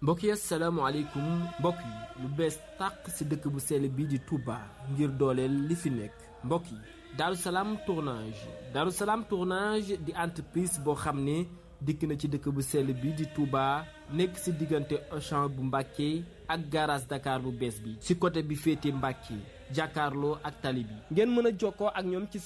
mbokk yi asalaamaaleykum mbokk yi lu bees tàq ci dëkk bu sell bii di Touba ngir dooleel li fi nekk mbokk yi Darou Salaam tournage Darou Salaam tournage di entreprise boo xam ne dikk na ci dëkk bu sell bii di Touba nekk ci diggante Auchan bu Mbàkke ak garage Dakar bu bees bi ci côté bi féete Mbàkke jàkkaarloo ak tali bi ngeen mën a jokkoo ak ñoom ci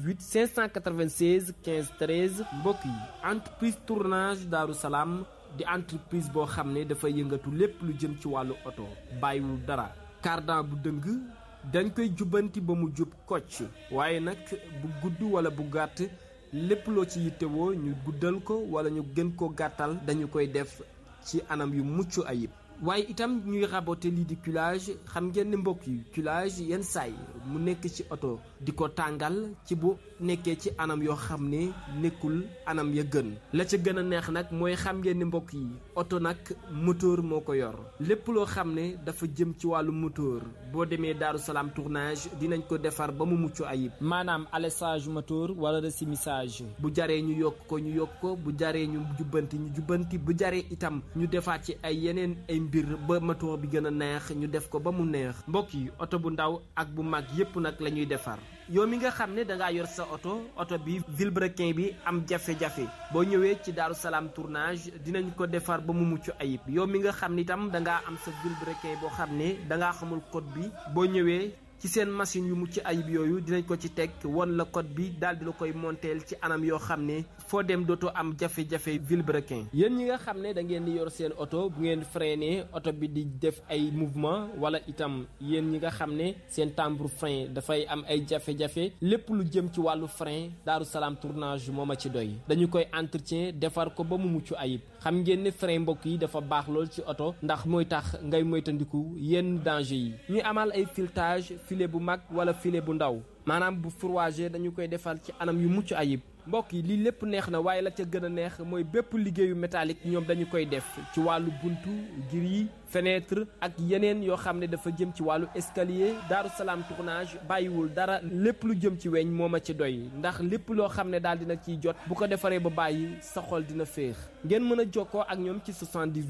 78 596 15 13 mbokk yi entreprise tournage Darou Salaam di entreprise boo xam ne dafa yëngatu lépp lu jëm ci wàllu oto bàyyiwul dara cardan bu dëng dañ koy jubbanti ba mu jub kocc waaye nag bu gudd wala bu gàtt lépp loo ci yittewoo ñu guddal ko wala ñu gën ko gàttal dañu koy def ci anam yu mucc ayib waaye itam ñuy raboter lii di culage xam ngeen ne mbokk yi culage yenn saay mu nekk ci oto di ko tàngal ci bu nekkee ci anam yoo xam ne nekkul anam ya gën la ca gën a neex nag mooy xam ngeen ne mbokk yi oto nag moteur moo ko yor lépp loo xam ne dafa jëm ci wàllu moteur boo demee Darou Salaam tournage dinañ ko defar ba mu mucc ayib maanaam alessage moteur wala resumissage bu jaree ñu yokk ko ñu yokk ko bu jaree ñu jubbanti ñu jubbanti bu jaree itam ñu defaat ci ay yeneen ay mbir ba moteur bi gën a neex ñu def ko ba mu neex mbokk yi oto bu ndaw ak bu mag yépp nag la ñuy defar yow mi nga xam ne dangaa yor sa oto oto bi vilebrequin bi am jafe-jafe boo ñëwee ci Darou Salaam tournage dinañ ko defar ba mu mucc ayib yow mi nga xam ne itam dangaa am sa vilebrequin boo xam ne dangaa xamul code bi boo ñëwee ci seen machine yu mucc ayib yooyu dinañ ko ci teg won la code bi daal di la koy monteel ci anam yoo xam ne foo dem dootoo am jafe-jafe vilebrequin yéen ñi nga xam ne da ngeen di yor seen oto bu ngeen freiné oto bi di def ay mouvement wala itam yéen ñi nga xam ne seen timbre frein dafay am ay jafe-jafe lépp lu jëm ci wàllu frein Darou Salaam tournage moo ma ci doy dañu koy entretien defar ko ba mu mucc ayib xam ngeen ne frein mbokk yi dafa baax lool ci oto ndax mooy tax ngay moytandiku yenn danger yi ñu amal ay filetage filet bu mag wala filet bu ndaw maanaam bu fourragé dañu koy defal ci anam yu mucc ayib mbokk yi lii lépp neex na waaye la ca gën a neex mooy bépp liggéeyu métallique ñoom dañu koy def ci wàllu buntu gris fenêtre ak yeneen yoo xam ne dafa jëm ci wàllu escalier Darou Salaam tournage bàyyiwul dara lépp lu jëm ci weñ moo ma ci doy ndax lépp loo xam ne daal dina ciy jot bu ko defaree ba bàyyi sa xol dina féex ngeen mën a jokkoo ak ñoom ci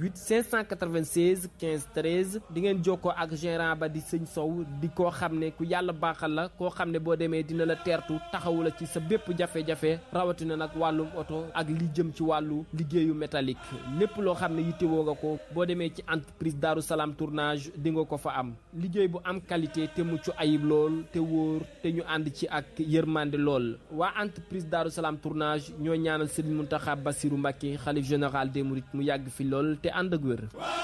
78 596 15 13 di ngeen jokkoo ak gérant ba di sëñ Sow di koo xam ne ku yàlla baaxal la koo xam ne boo demee dina la teertu taxawu la ci sa bépp jafe-jafe rawatina nag wàllum oto ak li jëm ci wàllu liggéeyu métallique lépp loo xam ne yittewoo nga ko boo demee ci entreprise Darou Salaam tournage di nga ko fa am liggéey bu am qualité te mucc ayib lool te wóor te ñu ànd ci ak yërmande lool waa entreprise Darou Salaam tournage ñoo ñaanal Serigne Mountakha Bassirou Mbacké xalif général des Mourides mu yàgg fi lool te ànd ak wér